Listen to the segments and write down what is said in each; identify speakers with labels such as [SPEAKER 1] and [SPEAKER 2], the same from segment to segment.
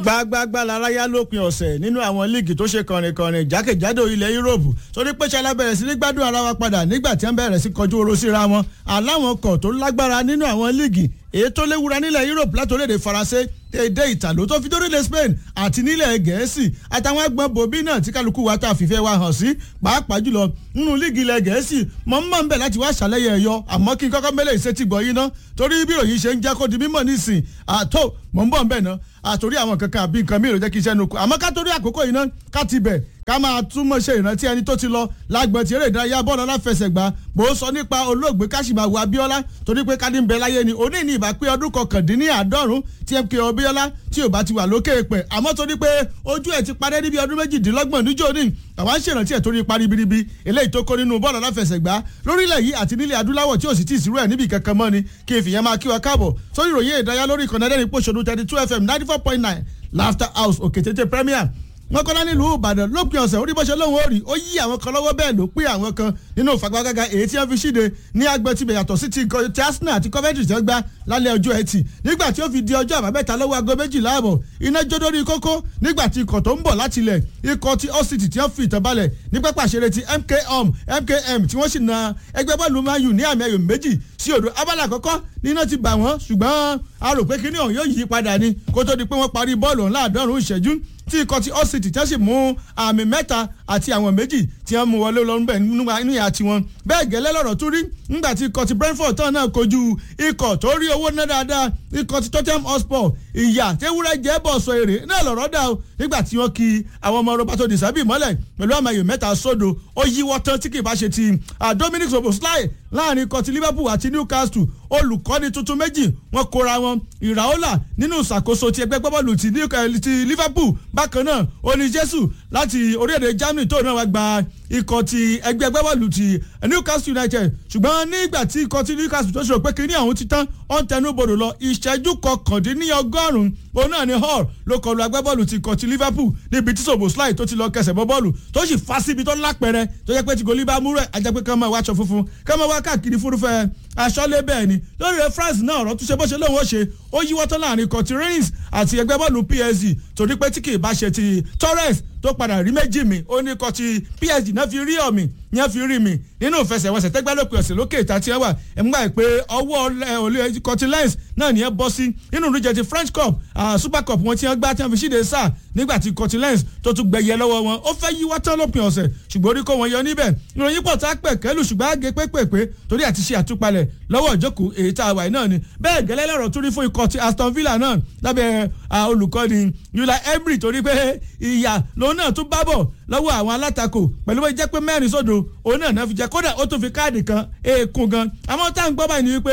[SPEAKER 1] gbágbágbá laraya lópin ọ̀sẹ̀ nínú àwọn líìgì tó ṣe kànrìnkànrìn jákèjádò ilẹ̀ yúróòpù torí pé ṣẹlẹ̀ bẹ̀rẹ̀ sí ní gbádùn ara wa padà nígbà tí wọ́n bẹ̀rẹ̀ sí kọjú oró síra wọn aláwọn kọ̀ tó lágbára nínú àwọn líìgì èyí tó léwura nílẹ̀ yúróòpù látòlédè faransé èdè ìtàló tó fi dórílẹ̀ spain àti nílẹ̀ gẹ̀ẹ́sì àtàwọn agbọ̀n bòbí náà tí kálukú wa tá a fìfẹ́ wa hàn sí pàápàá jùlọ nínú líìgì ilẹ̀ gẹ̀ẹ́sì mọ̀ ń mọ̀ ń bẹ̀ láti wá ṣàlẹ́yẹ ẹ̀yọ àmọ́ kí n kọ́kọ́ mẹ́lẹ̀ ìṣètì gbọ́ yín ná torí bí ìròyìn ṣe ń jẹ́ kó di mímọ̀ nísìn àtó mọ̀ ń bọ̀ ń bẹ̀ ná àtòrí àwọn kankan àbí nǹkan mìíràn jẹ́ kí iṣẹ́ nu kù àmọ́ ká torí àkókò yìí ná ká ti bẹ̀ ká máa túmọ̀ ṣe ìrántí ẹni tó ti lọ lágbọ̀n tí eré ìdárayá bọ́ọ̀lù aláfẹsẹ̀gbá bó sọ nípa olóògbé káṣímáwò abíọ́lá torí pé ká ní bẹ láyé ni òní ní ìbá pé ọdún kọkàndínláàádọ́rùn tí mk abíọ́lá tí ò bá ti wà lókè pẹ̀ àmọ́ torí pé ojú ẹ̀ ti parẹ́ níbi ọdún méjìdínlọ́gbọ̀n níjó ní àwa ń ṣèrántí ẹ̀ torí parí biribi eléyìí tó kó nínú bọ́ọ̀lù aláfẹsẹ̀gbá lórílẹ̀ yìí àti nílẹ̀ adúláwọ̀ tí ò sì tí ì sírú ẹ̀ níbi kankan mọ́ ni kí n fìyẹn máa kí wa káàbọ̀ sórí ìròyìn ìdárayá lórí ìkànnì ẹ̀dẹ́rìn pòṣónú thirty two fm ninety four point nine laughter house òkè tètè premier wọn kọ́lá nílùú ìbàdàn lópin ọ̀sẹ̀ orí bọ́sẹ̀ lóhùn ó rí ó yí àwọn kan lọ́wọ́ bẹ́ẹ̀ ló pín àwọn kan nínú ìfagbágága èyí tí wọ́n fi ṣíde ní agbẹ́tibẹ̀ yàtọ̀ sí ti ti arsenal àti coventry tí wọ́n gbá lálẹ́ ọjọ́ ẹtì nígbà tí ó fi di ọjọ́ àbámẹ́ta lọ́wọ́ aago méjìlá àbọ̀ iná jó dórí kókó nígbà tí ikọ̀ tó ń bọ̀ láti ilẹ̀ ikọ̀ ti ọ́sìtì tí wọ́n fi ìtàn balẹ̀ ní pápá ìṣeré ti mkom mkm tí wọ́n sì na ẹgbẹ́ bọ́ọ̀lù man u ní àmì ẹ̀yọ̀ méjì sí odò abala àkọ́kọ́ níná ti bà wọ́n ṣùgbọ́n a rò pé kíní ọ̀hún yóò yí padà ni kó tó di pé wọ́n parí bọ́ọ̀lù ọ̀hún láàdọ́rùn-ún ìṣẹ́jú tí ikọ̀ ti ọ́sìtì tí wọ́n sì mú àmì mẹ́ta àti àwọn méjì tí wọ́n mú wọlé lọ́rùn bẹ́ẹ̀ nínú ìyá tiwọn bẹ́ẹ̀ gẹ́lẹ́ lọ́rọ̀ tún rí nígbà tí ikọ̀ ti brentford tán náà kojú ikọ̀ tó rí owó ná dáadáa ikọ̀ ti tottenham hotspur ìyá tewúrẹ́ jẹ́ bọ̀ sọ èrè náà lọ́rọ̀ dà o nígbà tí wọ́n ki àwọn ọmọ roberto disabi mọ́lẹ̀ pẹ̀lú àmàyè mẹ́ta sódò ó yíwọ́ tán tí kì í bá ṣe ti dominic soboslai láàrin ikọ̀ ti liverpool àti newcastle olùkọ́ni tuntun méjì wọ́n kóra wọn ìràólà nínú ìṣàkóso ti ẹgbẹ́ gbọ́bọ́ọ̀lù ti liverpool bákan náà oní jésù láti orílẹ̀-èdè germany tó náà wá gba ikọ̀ ti ẹgbẹ́ gbọ́bọ́ọ̀lù ti newcastle united ṣùgbọ́n nígbà tí ikọ̀ ti newcastle tó ṣòro pé kí ní àwọn ti tán ọ̀n tẹnu bodò lọ ìṣẹ́jú kọkàndínlọ́gọ́rùn-ún òun náà ni hall ló kọlu agbábọ́ọ̀lù ti ikọ̀ ti liverpool níbi tí soboslai tó ti lọ kẹsẹ̀ bọ́ bọ́ọ̀lù tó sì fa síbi tó lápẹ̀rẹ̀ tó jẹ́ pé tí gòlí bá mú rẹ̀ ajẹ́ pé kán máa wáṣọ funfun kán máa wá káàkiri fúrúfẹ́ aṣọ́lé bẹ́ẹ̀ ni lórí rẹ̀ france náà ọ̀rọ̀ túnṣe bó ṣe lóun ó ṣe ó yíwọ́ tán láàrin ikọ̀ ti reims àti ẹgbẹ́ bọ́ọ̀lù psg torí pé tí kì í bá ṣe ti torres tó padà rí méjì mi ó ní ikọ̀ ti psg náà fi rí ọ̀mì ní wọ́n fi rí mi nínú ìfẹsẹ̀wọnsẹ̀ tẹ́gbẹ́ lópin ọ̀sẹ̀ lókè ìta tí wọ́n wà ẹ̀ ń gbà pé ọwọ́ olè ikọ̀ ti lens náà ní ẹ bọ́ sí nínú ìdíje ti french cup super cup wọn tí wọ́n gbá tí wọ́n fi ṣíde sáà nígbà tí ikọ̀ ti lens tó tún gbẹ̀yẹ lọ́wọ́ wọn ó fẹ́ yíwọ́ tán lópin ọ̀sẹ̀ ṣùgbọ́n orí kó wọn yọ níbẹ̀ ìròyìn pọ̀ tá pẹ̀ kẹ́lù ṣùgbọ́n àgé pépèpé torí àti ṣe àtúpalẹ̀ lọ́wọ́ ìjókòó èyí tá a wà náà ni bẹ́ẹ̀ gẹ́lẹ́ lọ́rọ̀ tún rí fún ikọ̀ ti aston villa náà lábẹ́ olùkọ́ni yula emery torí pé ìyà lòun náà tún bá bọ̀ lọ́wọ́ àwọn alátakò pẹ̀lú bó jẹ́ pé mẹ́rin sódò òun náà náà fi jẹ́ kódà ó tún fi káàdì kan èèkùn gan àmọ́ tá à ń gbọ́ báyìí ni wípé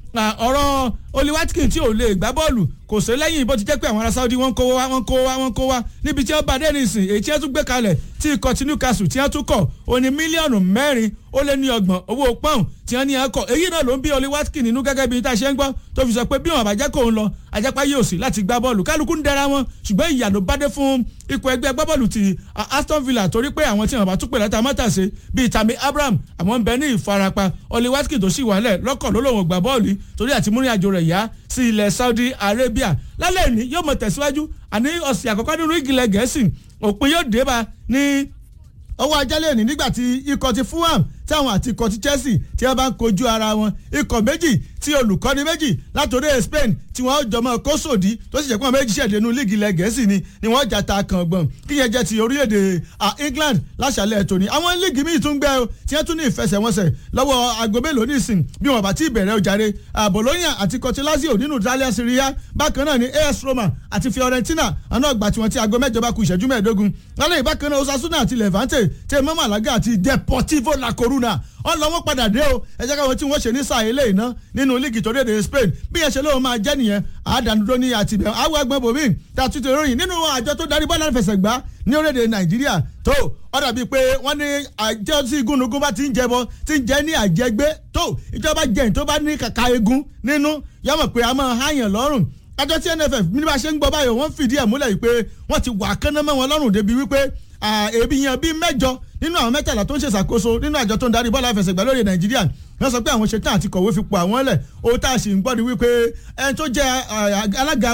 [SPEAKER 1] ọ̀rọ̀ oliwatkin tí ò lè gbá bọ́ọ̀lù kò sí lẹ́yìn bó ti jẹ́ pé àwọn ará saudi wọ́n kó wá wọ́n kó wá wọ́n kó wá níbi tí wọ́n bá dé nìsín èyí tí wọ́n tún gbé kalẹ̀ tí ikọ̀ tí newcastle tí wọ́n tún kọ̀ ó ní mílíọ̀nù mẹ́rin ó lé ní ọgbọ̀n owó pọ́ùn tí wọ́n ní ẹ̀kọ́ èyí náà ló ń bí oli watkin nínú gẹ́gẹ́ bí tá a ṣe ń gbọ́ tó fi sọ pé bí wọn àbájá kò ń lọ àjápá yóò sí láti gbá bọ́ọ̀lù kálukú ń dẹra wọn ṣùgbọ́n ìyà ló bá dé fún ikọ̀ ẹgbẹ́ agbábọ́ọ̀lù ti aston villa torí pé àwọn tí wọn bá tún pè látà mọ́tàṣe bíi tami abraham àwọn ń bẹ ní ìfarapa oli watkin tó sì wálẹ̀ lọ́kọ̀ ló lòun gbà bọ́ọ̀lù torí àti múrin àjò rẹ̀ yá sí ilẹ̀ saudi arabia lálẹ́ ní yóò mọ̀ tẹ̀síwájú àní ọ̀sẹ̀ àkọ́kọ́ nínú ìgìlẹ̀ gẹ̀ẹ́sì òpin yóò dé bá ní ọwọ́ ajálẹ̀ ní nígbà tí ikọ̀ ti fulham táwọn àti ikọ̀ ti chelsea tí wọ́n bá ń kojú ara wọn ikọ̀ méjì tí olùkọ́ni méjì látòrí spain tí wọ́n jọmọ kósòdì tó sì jẹ́ pé wọ́n méjì ṣẹ̀dẹ̀ nínú líìgì ilẹ̀ gẹ̀ẹ́sì ni ni wọ́n jà ta kàn gbọ̀n kí yẹn jẹ́ ti orílẹ̀-èdè england láṣàlẹ̀ tòní àwọn líìgì míì tún gbẹ́ o tí wọ́n tún ní ìfẹsẹ̀wọnsẹ̀ lọ́wọ́ aago mélòó nísìn bí wọ́n bá ti bẹ̀rẹ̀ ojàre bologna àti cotilazio nínú italian syria bákan náà ni as roma àti fiorentina àná ọgbà tí wọ́n ti aago mẹ́jọ bá ku ìṣẹ́jú mẹ́ẹ̀ẹ́dógún lálẹ́ ìbákan náà osasuna àti levante tẹ mọ́ malaga àti deportivo la coruna ọlọ́wọ́ padà dé o ẹ jẹ́ káwọn tí wọ́n ṣe ní sáà ilé iná nínú líìgì tó dédé spain bí ẹ ṣe lóun máa jẹ́ nìyẹn àádánudó ní àtìbẹ̀ àwọn ẹgbẹ́ bòmí tá a tún ti ròyìn nínú àjọ tó darí bọ́ọ̀lù àfẹsẹ̀gbá ní orílẹ̀-èdè nàìjíríà tó ó dàbí pé wọ́n ní àjọ tí igúnnugún bá ti ń jẹbọ ti ń jẹ ní àjẹgbé tó ìjọba jẹ̀yìn tó bá ní kàkà egun nínú yọmọ̀ pé a máa háyàn lọ́rùn àjọ tí nff bí bá ṣe ń gbọ́ báyọ̀ wọ́n fìdí ẹ̀ múlẹ̀ wípé wọ́n ti wà kánná mọ́ wọn lọ́rùn débi wípé èbí yan bíi mẹ́jọ nínú àwọn mẹ́tàlá tó ń ṣèṣàkóso nínú àjọ tó ń darí bọ́ọ̀lù àfẹsẹ̀gbá lórí nàìjíríà wọ́n sọ pé àwọn ṣetán àti kọ̀wé fi pọ̀ àwọn lẹ̀ ohun tá a sì ń gbọ́ ni wípé ẹni tó jẹ́ alága wọn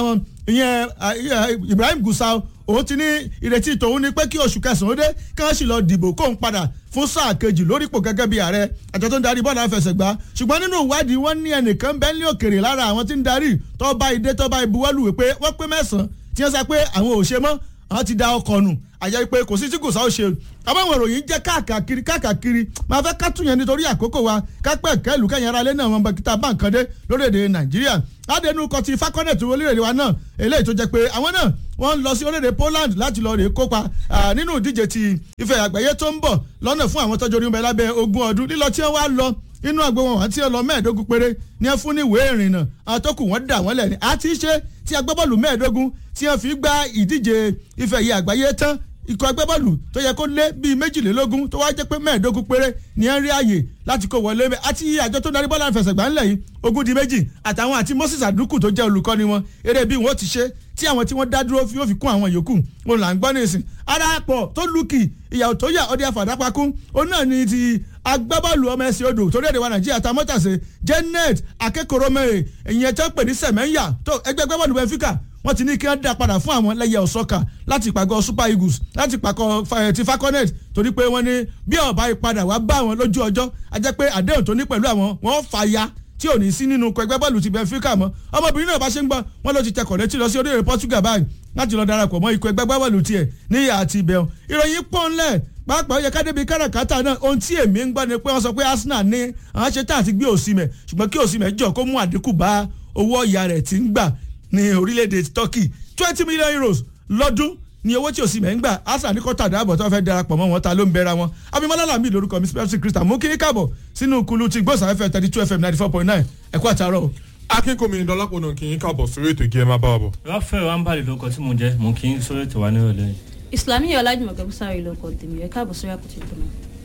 [SPEAKER 1] ìyẹn Ibrahim Gusau òun ti ní ìrètí tòun ni pé kí oṣù kẹsàn-án dé kí wọ́n sì lọ dìbò kóun padà fún sáà kejì lórípò gẹ́gẹ́ bí ààrẹ àjọ tó ń darí bọ́ọ̀lù àfẹsẹ̀gbá ṣùgbọ́n nínú ìwádìí wọ́n ní ẹnìkan bẹ́ẹ̀ ní òkèrè lára àwọn tí ń darí tó bá ìdé tó bá ìbuwọ́lù wípé wọ́n pé mẹ́sàn-án tí wọ́n sọ pé àwọn ò ṣe mọ́ àwọn ti da ọkọ̀ nù àjẹ́ pé kò sí tí kò sáwọ́ ṣe àbáwọn ìròyìn jẹ́ káàkiri káàkiri máa fẹ́ ká tún yẹn nítorí àkókò wa kápẹ́ kẹ́lù kẹ́yìn ara lé náà wọn bàkítà báǹkàndé lórílẹ̀‐èdè nàìjíríà ládẹnu kọ ti fakọ́nẹ̀tì orílẹ̀‐èdè wa náà eléyìí tó jẹ́ pé àwọn náà wọ́n ń lọ sí orílẹ̀‐èdè Poland láti lọ rèé kópa nínú ìdíje ti ife àgbáyé tó ń bọ̀ lọ́nà fún àwọn tọ́jú orí lábẹ́ ogún ọdún lílọ tí wọ́n wá lọ inú àgbo wọn àti ọlọ mẹ́ẹ̀ẹ́dógún péré ní ẹ fún ní ìwé ìrìnnà àwọn tó kù wọ́n dà wọ́n lẹ̀ ní àti ṣe tí agbábọ́ọ̀lù mẹ́ẹ̀ẹ́dógún tí wọ́n fi gba ìdíje ife yìí àgbáyé tán ikọ̀ agbábọ́ọ̀lù tó yẹ kó lé bíi méjìlélógún tó wá jẹ́ pé mẹ́ẹ̀ẹ́dógún péré ní ẹ ń rí àyè láti kó wọlé bẹ́ẹ̀ àti àjọ tó darí bọ́ọ̀lù àfẹsẹ̀gbá ńlẹ̀ yìí ogún di méjì àtàwọn àti Moses Aduku tó jẹ́ olùkọ́ni wọn eré bí wọ́n ti ṣe tí àwọn tí wọ́n dá dúró fi ó fi kún àwọn yòókù òun là ń gbọ́ nísìn arápọ̀ tó lùkì ìyàwó tó yà ọdẹ àfàdápakún òun náà ni ti agbábọ́ọ̀lù ọmọ ẹ̀sìn odò torí èdè wa nàìjíríà ta mọ́tàṣe Janet akẹ́kọ̀ọ́rọ́mẹ́rẹ́ ìyẹn tó ń pè ní sẹ̀mẹ́yà tó ẹgbẹ́ agbábọ́ọ̀lù Benfica wọ́n ti ní kí wọ́n dá padà fún àwọn lẹ́yẹ ọ̀sọ́kà láti pàgọ́ Super Eagles láti pàgọ́ ti falconet torí pé wọ́n ní bí ọ̀bá ìpadà wá bá àwọn lójú ọjọ́ a jẹ́ pé àdéhùn tó ní pẹ̀lú àwọn wọ́n fà ya tí ò ní sí nínú ẹgbẹ́ bọ́ọ̀lù ti Benfica mọ́ ọmọbìnrin náà bá ṣe ń gbọ́ wọ́n ló ti tẹkọ̀ létí lọ sí orílẹ̀ Portugal báyìí láti lọ darapọ̀ mọ́ ikọ̀ ẹgbẹ́ bọ́ọ̀lù tiẹ̀ níyà àti ibẹ̀ ìròyìn pọ́nlẹ̀ pàápàá yẹ kádébi káràkátà náà ohun tí èmi ń gbọ́ ni pé wọ́n sọ pé Arsenal ní àwọn ṣe tá àti gbé Osimhen ṣùgbọ́n kí Osimhen jọ kó mú àdínkù bá owó ọ̀yà rẹ̀ tí ń gbà ní orílẹ̀-èdè Turkey twenty million euros lọ́dún ni owó tí Osimhen ń gbà Arsenal ní kọ́tà dáàbọ̀ tó fẹ́ darapọ̀ mọ́ wọn ta ló ń bẹ́ra wọn abimọ́lá làmì lórúkọ mi spẹ́sì Christian mú kí káàbọ̀ sínú kulu ti gbọ́sàfẹ́ thirty two fm ninety four point nine ẹ̀kú àtàrọ̀
[SPEAKER 2] akínkùnmí dọlápọ̀ náà kì í káàbọ̀ sórí ètò ìgé ẹ máa bá wa bọ̀.
[SPEAKER 3] ráfẹ́ rámbàlì lórúkọ tí mo jẹ́ mo kì í sórí ètò wa nírọ̀lẹ́ yìí.
[SPEAKER 4] Islamiyah Ọlájùmọ̀kẹ́ Bùsárì lórúkọ tèmi ẹ káàbọ̀ sórí àpótí ìgbìmọ̀.